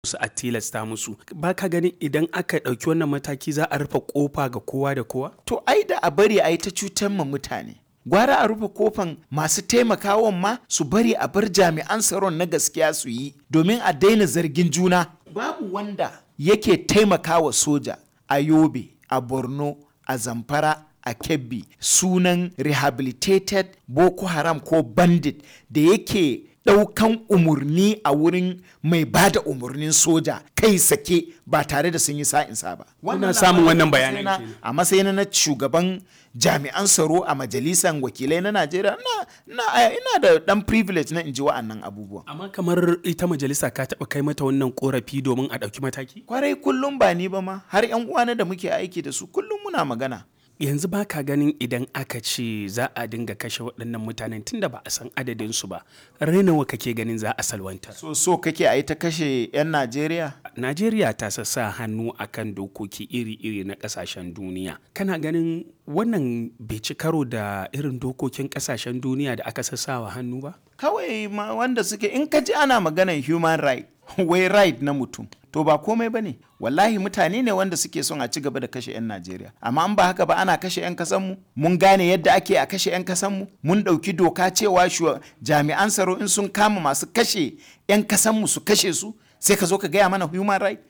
su a tilasta musu ba ka ganin idan aka ɗauki wannan mataki za a rufe kofa ga kowa da kowa to ai da a bari a yi ta cutar ma mutane gwara a rufe kofan masu taimakawan ma su bari a bar jami'an tsaron na gaskiya su yi domin a daina zargin juna babu wanda yake taimakawa soja a yobe a borno a zamfara a kebbi sunan rehabilitated boko haram ko bandit da yake ɗaukan umarni a wurin mai ba da umarnin soja kai sake ba tare da sun yi sa'insa ba. Kuna samun wannan bayanan na- kenan. A matsayin na shugaban jami'an tsaro a majalisar wakilai na Najeriya na, na, ina da ɗan privilege na in ji wa'annan abubuwan. amma kamar ita majalisa ka taɓa kai mata wannan korafi domin a ɗauki mataki Kwarai kullum ba ni ba ma har 'yan uwana da muke aiki da su kullum muna magana. yanzu ba ka ganin idan aka ce za a dinga kashe waɗannan mutanen tunda ba a san adadinsu ba rainawa kake ganin za a salwanta So so kake a yi ta kashe 'yan Najeriya? Najeriya ta sassa hannu akan dokoki iri-iri na kasashen duniya. Kana ganin wannan bai ci karo da irin dokokin kasashen duniya da aka sassawa hannu ba? kawai ma wanda suke in ka ji ana maganar human right wai right na mutum to ba komai ba ne wallahi mutane ne wanda suke son a ci gaba da kashe 'yan najeriya amma an ba haka ba ana kashe 'yan kasanmu mun gane yadda ake a kashe 'yan kasanmu mun ɗauki doka cewa shuwa- jami'an tsaro in sun kama masu kashe 'yan kasanmu su kashe su sai ka zo ka gaya mana human right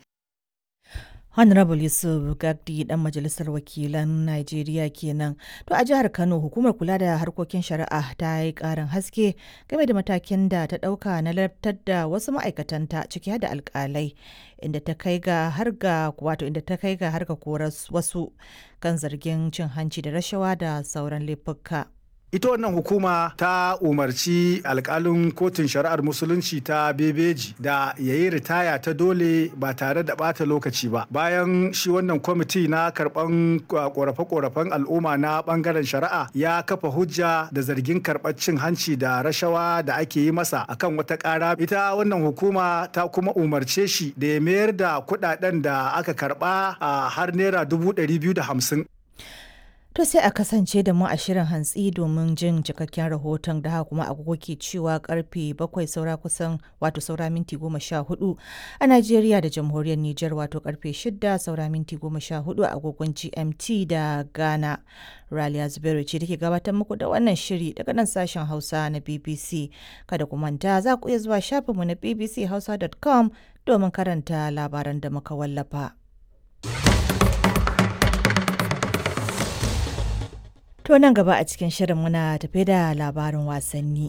Honorable Yusuf Gagdi dan majalisar wakilan Najeriya kenan. To a jihar Kano hukumar kula da harkokin shari'a ta yi karin haske game da matakin da ta dauka na lartar da wasu ma'aikatanta ciki har da alkalai inda ta kai ga har ga wato inda ta kai ga har ga korar wasu kan zargin cin hanci da rashawa da sauran laifuka. ita wannan hukuma ta umarci alkalin kotun shari'ar musulunci ta bebeji da ya yi ritaya ta dole ba tare da bata lokaci ba bayan shi wannan kwamiti na karban korafe-korafen al'umma na bangaren shari'a ya kafa hujja da zargin karɓar cin hanci da rashawa da ake yi masa akan wata ƙara ita wannan hukuma ta kuma umarce shi da ya mayar da kuɗaɗen da aka karɓa a har naira dubu ɗari biyu da hamsin To sai a kasance da mu a shirin hantsi domin jin cikakken rahoton da haka kuma agogo ke cewa karfe bakwai saura kusan wato saura minti goma sha hudu a Najeriya da jamhuriyar Nijar wato karfe shida saura minti goma sha hudu a agogon GMT da Ghana. Raliya Zubairu ce take gabatar muku da wannan shiri daga nan sashen Hausa na BBC. Kada ku manta za ku iya zuwa shafinmu na bbchausa.com domin karanta labaran da muka wallafa. To nan gaba a cikin shirin muna tafe da labarin wasanni.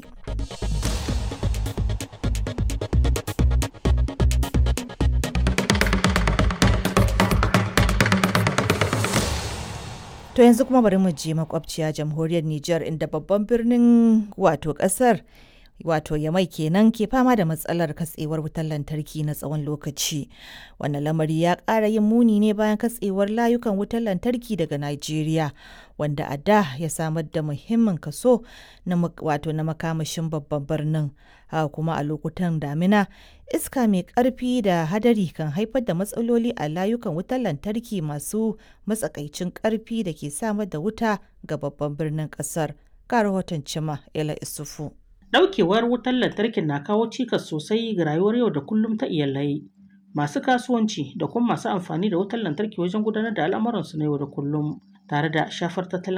To yanzu kuma bari mu je makwabciya jamhuriyar Nijar inda babban birnin wato kasar wato yamai kenan ke fama da matsalar katsewar wutar lantarki na tsawon lokaci wannan lamari ya ƙara yin muni ne bayan katsewar layukan wutar lantarki daga Najeriya wanda a da ya samar da muhimmin kaso na wato na makamashin babban birnin haka kuma a lokutan damina iska mai ƙarfi da hadari kan haifar da matsaloli a layukan wutar lantarki masu matsakaicin ƙarfi da ke samar da wuta ga babban birnin ƙasar ga rahoton cima ela isufu Ɗaukewar wutar lantarkin na kawo cikas sosai ga rayuwar yau da kullum ta iyalai, masu kasuwanci da kuma masu amfani da wutar lantarki wajen gudanar da al'amuransu na yau da kullum, tare da shafar tattalin